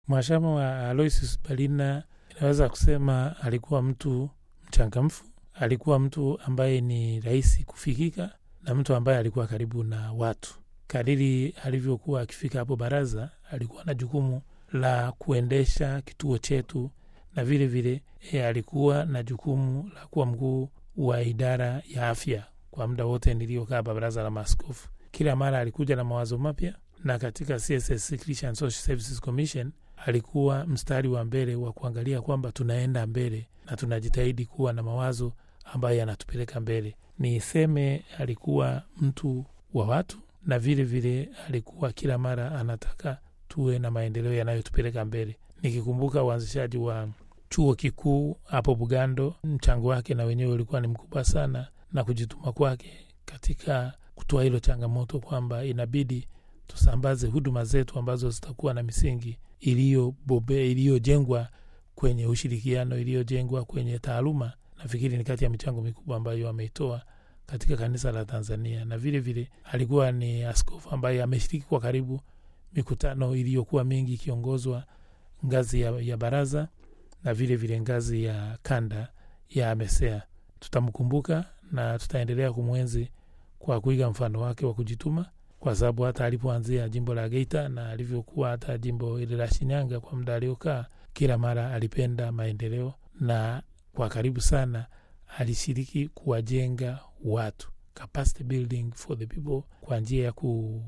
Mhashamu wa Aloysius Balina inaweza kusema alikuwa mtu mchangamfu, alikuwa mtu ambaye ni rahisi kufikika na mtu ambaye alikuwa karibu na watu. Kadiri alivyokuwa akifika hapo baraza, alikuwa na jukumu la kuendesha kituo chetu, na vile vile e, alikuwa na jukumu la kuwa mkuu wa idara ya afya kwa muda wote niliokaa hapa baraza la maaskofu. Kila mara alikuja na mawazo mapya, na katika CSS Christian Social Services Commission alikuwa mstari wa mbele wa kuangalia kwamba tunaenda mbele na tunajitahidi kuwa na mawazo ambayo yanatupeleka mbele. Niseme alikuwa mtu wa watu, na vile vile alikuwa kila mara anataka tuwe na maendeleo yanayotupeleka mbele. Nikikumbuka uanzishaji wa chuo kikuu hapo Bugando, mchango wake na wenyewe ulikuwa ni mkubwa sana, na kujituma kwake katika kutoa hilo changamoto kwamba inabidi tusambaze huduma zetu ambazo zitakuwa na misingi iliyobobea iliyojengwa kwenye ushirikiano, iliyojengwa kwenye taaluma. Nafikiri ni kati ya michango mikubwa ambayo ameitoa katika kanisa la Tanzania, na vile vile alikuwa ni askofu ambaye ameshiriki kwa karibu mikutano iliyokuwa mingi ikiongozwa ngazi ya, ya baraza na vile vile ngazi ya kanda ya AMESEA. Tutamkumbuka na tutaendelea kumwenzi kwa kuiga mfano wake wa kujituma, kwa sababu hata alipoanzia jimbo la Geita na alivyokuwa hata jimbo ile la Shinyanga kwa muda aliokaa, kila mara alipenda maendeleo na kwa karibu sana alishiriki kuwajenga watu, capacity building for the people, kwa njia ya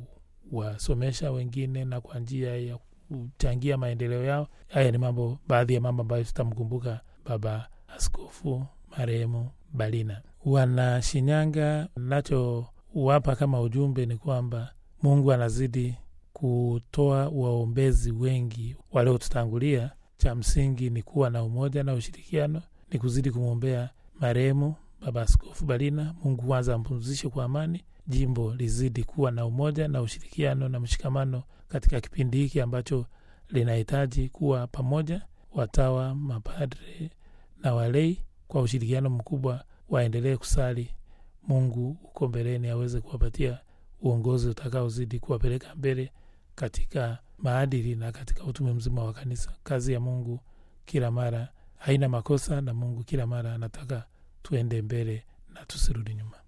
kuwasomesha wengine na kwa njia ya kuchangia maendeleo yao. Haya ni mambo, baadhi ya mambo ambayo tutamkumbuka Baba Askofu marehemu Balina. Wana Shinyanga, nachowapa kama ujumbe ni kwamba Mungu anazidi kutoa waombezi wengi waliotutangulia. Cha msingi ni kuwa na umoja na ushirikiano, ni kuzidi kumwombea marehemu Baba Askofu Balina. Mungu kwanza ampumzishe kwa amani, jimbo lizidi kuwa na umoja na ushirikiano na mshikamano katika kipindi hiki ambacho linahitaji kuwa pamoja, watawa, mapadre na walei kwa ushirikiano mkubwa, waendelee kusali Mungu uko mbeleni aweze kuwapatia uongozi utakaozidi kuwapeleka mbele katika maadili na katika utume mzima wa kanisa. Kazi ya Mungu kila mara haina makosa, na Mungu kila mara anataka tuende mbele na tusirudi nyuma.